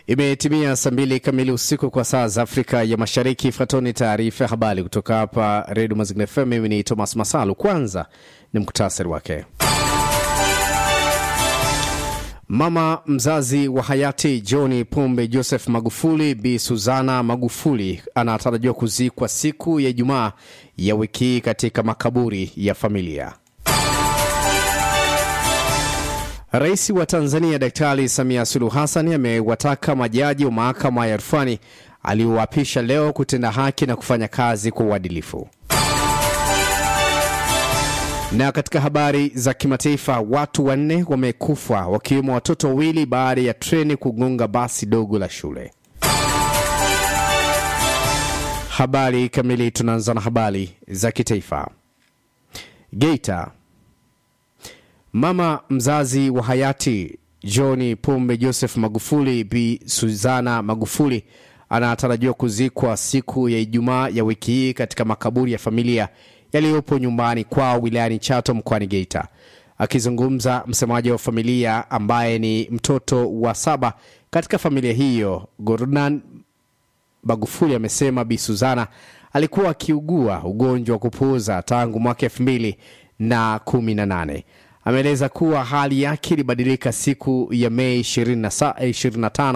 Imetimia saa mbili kamili usiku kwa saa za Afrika ya Mashariki. Ifuatoni taarifa ya habari kutoka hapa Redio Mazingira FM. Mimi ni Thomas Masalu. Kwanza ni muktasari wake. Mama mzazi wa hayati John Pombe Joseph Magufuli, Bi Suzana Magufuli, anatarajiwa kuzikwa siku ya Ijumaa ya wiki hii katika makaburi ya familia. Rais wa Tanzania Daktari Samia Suluhu Hassan amewataka majaji wa mahakama ya rufani aliowapisha leo kutenda haki na kufanya kazi kwa uadilifu. Na katika habari za kimataifa, watu wanne wamekufa wakiwemo watoto wawili baada ya treni kugonga basi dogo la shule. Habari kamili, tunaanza na habari za kitaifa. Geita, mama mzazi wa hayati John Pombe Joseph Magufuli, Bi Suzana Magufuli anatarajiwa kuzikwa siku ya Ijumaa ya wiki hii katika makaburi ya familia yaliyopo nyumbani kwao wilayani Chato mkoani Geita. Akizungumza, msemaji wa familia ambaye ni mtoto wa saba katika familia hiyo, Gordon Magufuli amesema Bi Suzana alikuwa akiugua ugonjwa wa kupuuza tangu mwaka elfu mbili na kumi na nane. Ameeleza kuwa hali yake ilibadilika siku ya Mei 25